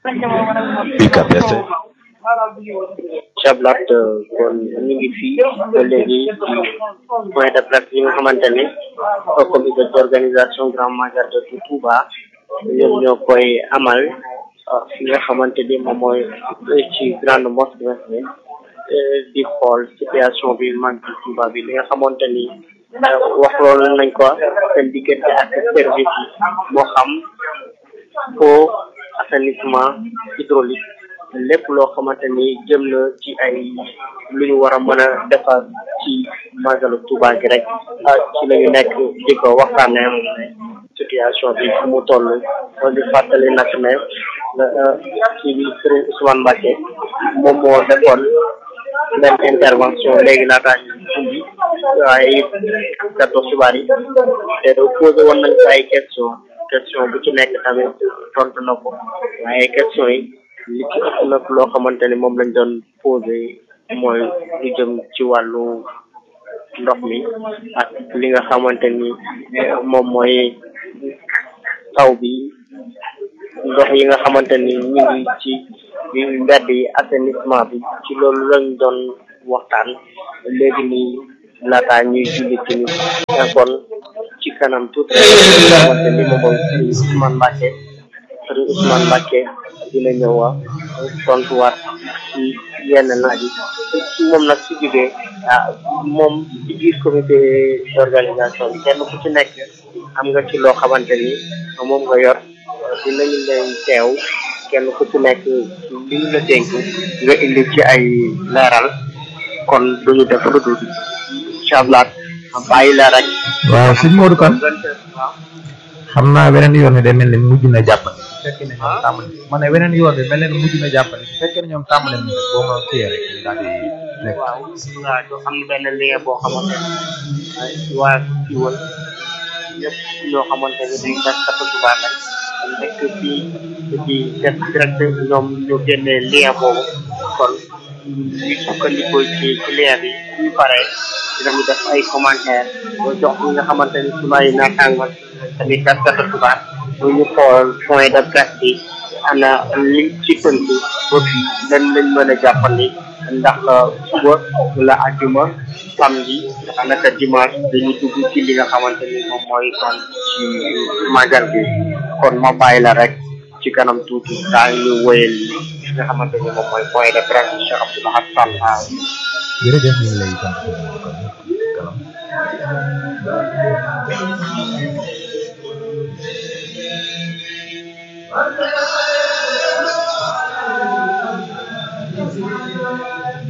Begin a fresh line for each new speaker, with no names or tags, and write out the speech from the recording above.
UCAB FM
Chablat kon ñu ngi fii ba léegi ci point de presse yi nga xamante ni comité d'organisation grand magal de Touba ñoom ñoo koy amal fi nga xamante ni moom mooy ci grande mosquée bi di xool situation bi mag ci Touba bi li nga xamante ni wax loolu nañ ko seen diggante ak service yi moo xam eau assainissement hydraulique lépp loo xamante ni jëm na ci ay lu ñu war a mën a defar ci magalu Touba gi rek ci la ñu nekk di ko waxtaanee situation bi fu mu toll di fàttali nag ne ci bi Serigne Ousmane Mbacké moom moo defoon benn intervention léegi laataa ñu ubbi waaye kàddu xibaar yi te posé woon nañ ko ay question question bu ci nekk tamit tontu na ko waaye question yi li ci ëpp nag loo xamante ni moom lañ doon posé mooy lu jëm ci wàllu ndox mi ak li nga xamante ni moom mooy taw bi ndox yi nga xamante ni ñu ngi ci mbedd yi assainissement bi ci loolu lañ doon waxtaan léegi nii laataa ñuy julli ci ni kon ci kanam tuuti nga xamante ni moom mooy Serigne Ousmane Mbacké Serigne Ousmane Mbacké dina ñëw a tontuwaat ci yenn laaj yi moom nag su jógee ah moom ci biir comité d'organisation bi kenn ku ci nekk am nga ci loo xamante ni moom nga yor dinañu leen teew kenn ku ci nekk li ñu la dénk nga indi ci ay leeral kon duñu def lu dul inchallah bàyyi la rek
waaw sëñ Modou Kane xam naa weneen yoon wi day mel ni mujj na jàppale su fekkee ne ñoom tàmbali ma ne weneen yoon bi mel ni mujj na jàppale su fekkee ne ñoom tàmbale nañ rek boo ma téye rek ñu daal di nekk
waaw waaw am na benn lien boo xamante ne waa siiwal ñëpp ñoo xamante ne dañ def kata Touba rek nekk fii di def direct ñoom ñu génnee lien boobu kon ñu sukkandikoo ci ci lien bi ñu paree dinañu def ay commentaire boo jox ñi nga xamante ni suma ay naataango tamit def kata Touba bu ñu xool point de presse bi ana li ci tënk ba fii lan lañ mën a jàppandi ndax suba wala àjjuma samedi naka dimanche dañu dugg ci li nga xamante ni moom mooy kon ci magal bi kon ma bàyyi la rek ci kanam tuuti daa ñu wéyal li nga xamante ni moom mooy point de presse bi Cheikh Abdou Lahad Sall
jërëjëf ñu ngi lay sant sëñ Modou Kane kalam
Thank you.